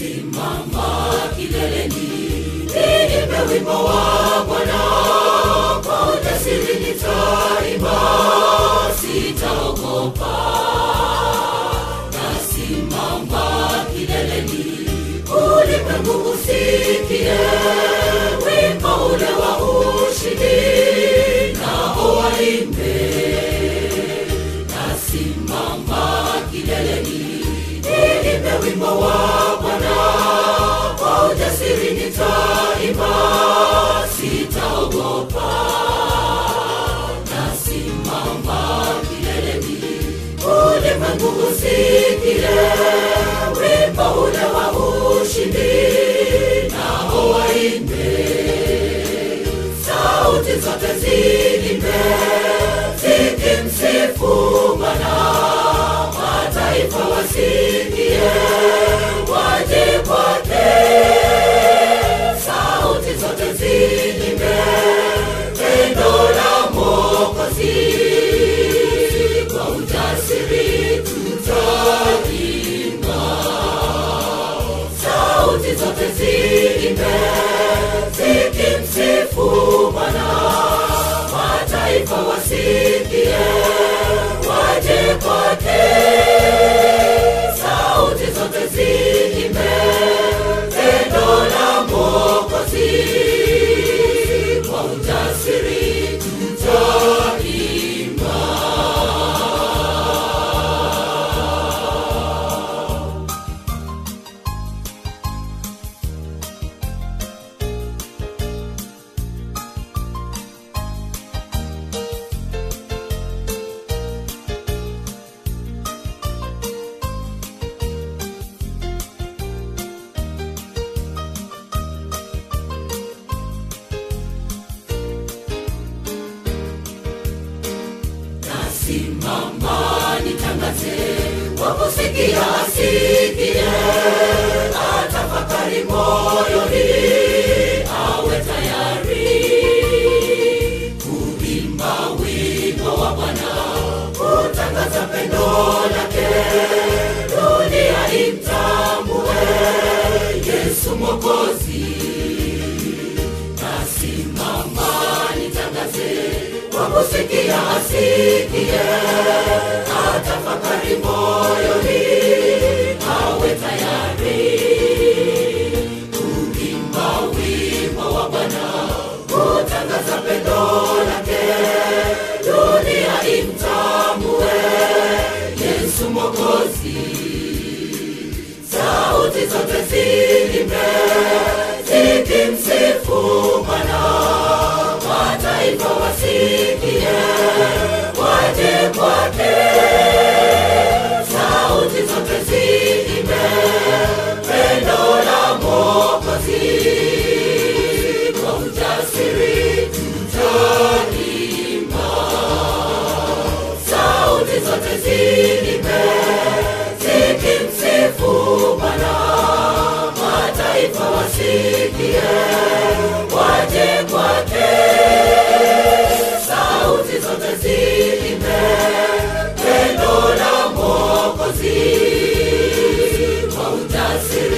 nasimama kileleni niimbe wimbo wa bwana kwa ujasiri nitaimba sitaogopa nasimama kileleni ulimwengu usikie wimbo ule wa ushindi nao waimbe nasimama kileleni niimbe wimbo wa bwana kwa ujasiri nitaimba sitaogopa nasimama kileleni ulimwengu usikie wimbo ule wa ushindi nao waimbe sauti zote ziimbe zikimsifu Bwana, mataifa wasikie waje kwake. Sauti zote ziimbe pendo la Mwokozi, kwa ujasiri tutaimba. Sauti zote ziimbe zikimsifu Bwana, mataifa wasikie waje kwake. Sauti zote ziimbe pendo la Mwokozi, kwa ujasiri tutaimba. nasimama nitangaze wakusikia asikie atafakari moyoni awe tayari kuimba wimbo wa bwana kutangaza pendo lake dunia imtambue yesu mokozi nasimama nitangaze kwa kusikia asikie atafakari moyoni awe tayari kuimba wimbo wa bwana kutangaza pendo lake dunia imtambue yesu mokozi sauti zote ziimbe zikimsifu bwana mataifa wasikie waje kwake sauti zote ziimbe pendo la mwokozi kwa ujasiri tutaimba sauti zote ziimbe zikimsifu bwana mataifa wasikie waje kwake sauti zote ziimbe pendo la mwokozi kwa ujasiri